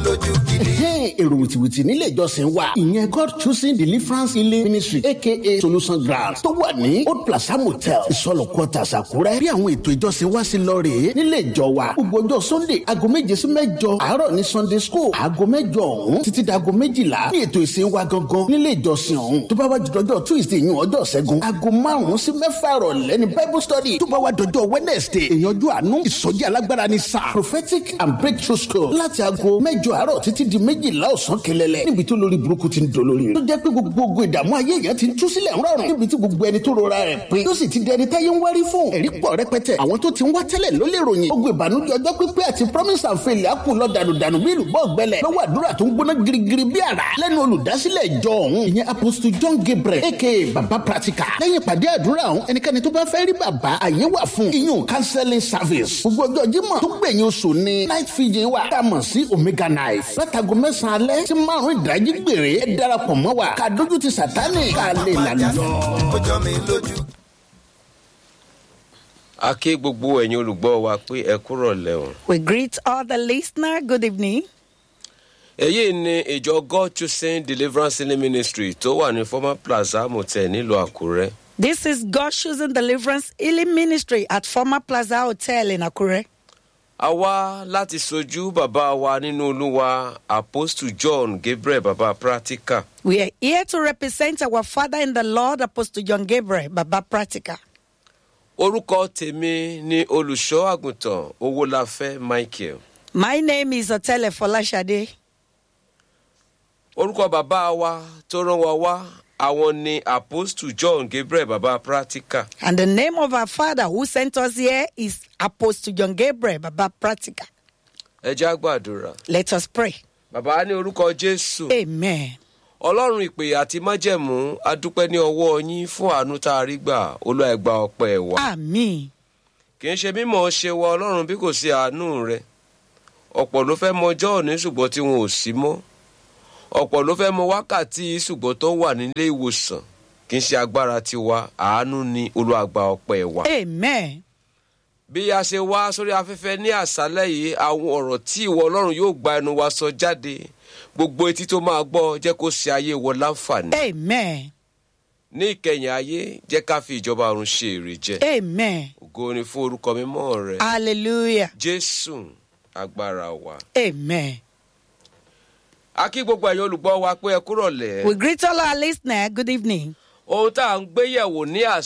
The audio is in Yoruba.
lójú gidi. èrò wìtìwìtì nílé ìjọsìn wa ìyẹn god choosing deliverance healing ministry aka solution ground tó wà ní old plaza motel ìsọlọ quarters àkúrẹ́ bí àwọn ètò ìjọsìn wa sí lọ rèé nílé ìjọ wa gbogbo ọjọ́ sunday aago méje sí mẹ́jọ àárọ̀ ní sunday school aago mẹ́jọ ọ̀hún títí dago méjìlá ní ètò ìsìn wa gangan nílé ìjọsìn ọ̀hún tó bá wá jọjọ tuesday yún ọjọ́ ṣẹ́gun aago márùn-ún sí mẹ́fà rọ̀lẹ́ ní bible study tó bá wá dọjọ́ wednesday ìyànjú àánú ìsọjí alágbára ní sáà prophetic and breakthrough school láti aago mẹ́jọ àárọ̀ títí di méjìlá ọ̀sán kẹlẹ́lẹ́ níbi tó lórí burúkú ti ń dolórí rẹ̀ tó jẹ́ pé gbogbo ìdààmú ayé èèyàn ti ń tú sílẹ̀ ńrọ̀rùn níbi tí gbogbo ẹni tó rora rẹ̀ pé tó sì ti dẹni táyé ń wárí fún ẹ̀rí pọ̀ rẹpẹtẹ àwọn tó ti ń wá tẹ́lẹ̀ ló lè ròyìn gbogbo ìbànújẹ́ ọjọ́ pípẹ́ àti promise and fail á kù lọ dànùdànù bí ìlú bọ́ọ̀ gbẹlẹ̀ lọ́wọ́ àdúrà tó ń gbóná girigiri bí àrá lẹ́nu olùdásílẹ̀ ìjọ ọ̀hún ìyẹn apostle john gabriel aka baba practical lẹ́yìn ìpàdé àdúrà ọ̀hún ẹnikẹ́ni tó bá fẹ́ rí bàbá àyè wà fún iyún counseling service gbogbo ọjọ́ jímọ̀ tó gbẹ̀yìn oṣù ni night fiji wà tá a mọ̀ sí omega knife látago mẹ́sàn-án alẹ́ tí márùn-ún ìdájí gbèrè ẹ darapọ̀ mọ́ wa ká dójú ti sàtánì ká lè lànà lọ. ó jọ mi lójú. a ké gbogbo ẹ̀yin olùgbọ́ wa pé ẹ kúrọ̀ lẹ́wọ̀n. We greet all the listener. Good evening. èyí ni ìjọ god choosing deliverance healing ministry tó wà ní former plaza motel nílùú àkúrẹ́. This is God Choosing Deliverance Healing Ministry at former Plaza Hotel in Akure. a wá láti sojú bàbá wa nínú olúwa apostle john gabriel bàbá pratica. We are here to represent our Father in the Lord, Apostle John Gabriel, Baba Pratica. orúkọ tèmi ni olùṣọ́ àgùntàn owólafẹ́ michael. My name is Otele Folashade. orúkọ bàbá wa tó rán wa wá àwọn ni apostle john gabriel bàbá pratica. And the name of our Father who sent us here is Apostle John Gabriel, Baba Pratica. ẹ já gbàdúrà. Let us pray. bàbá ní orúkọ jésù. Amen. ọlọ́run ìpè àti májẹ̀mú adúpẹ́ ní ọwọ́ yín fún àánú tá a rí gbà olúwa ẹgbà ọpẹ́ wa. Amen. kì í ṣe mímọ̀ ṣe wa ọlọ́run bí kò sí àánú rẹ ọ̀pọ̀ ló fẹ́ mọ ọjọ́ òní ṣùgbọ́n tí wọn ò sí mọ́ ọ̀pọ̀ ló fẹ́ mọ wákàtí ṣùgbọ́n tó wà nílé ìwòsàn kì í ṣe agbára tiwa àánú ni olùwàgbà ọpẹ́ wa. Amen. bí a ṣe wá sórí afẹ́fẹ́ ní àṣálẹ́ yìí àwọn ọ̀rọ̀ tí ìwọ ọlọ́run yóò gba ẹnu wa sọ jáde gbogbo etí tó máa gbọ́ jẹ́ kó ṣe ayé wọ láǹfààní. Amen. ní ìkẹyìn ayé jẹ́ ká fi ìjọba ọ̀run ṣe èrè jẹ. Amen. ògo ni fún orúkọ mímọ́ rẹ Hallelujah. jésù agbára wa. Amen. a kí gbogbo ẹ̀yin olùgbọ́ wa pé ẹ kúrọ̀ lẹ̀. We greet all our listeners. Good evening. ohun tá à ń gbé yẹ̀wò ní àṣà.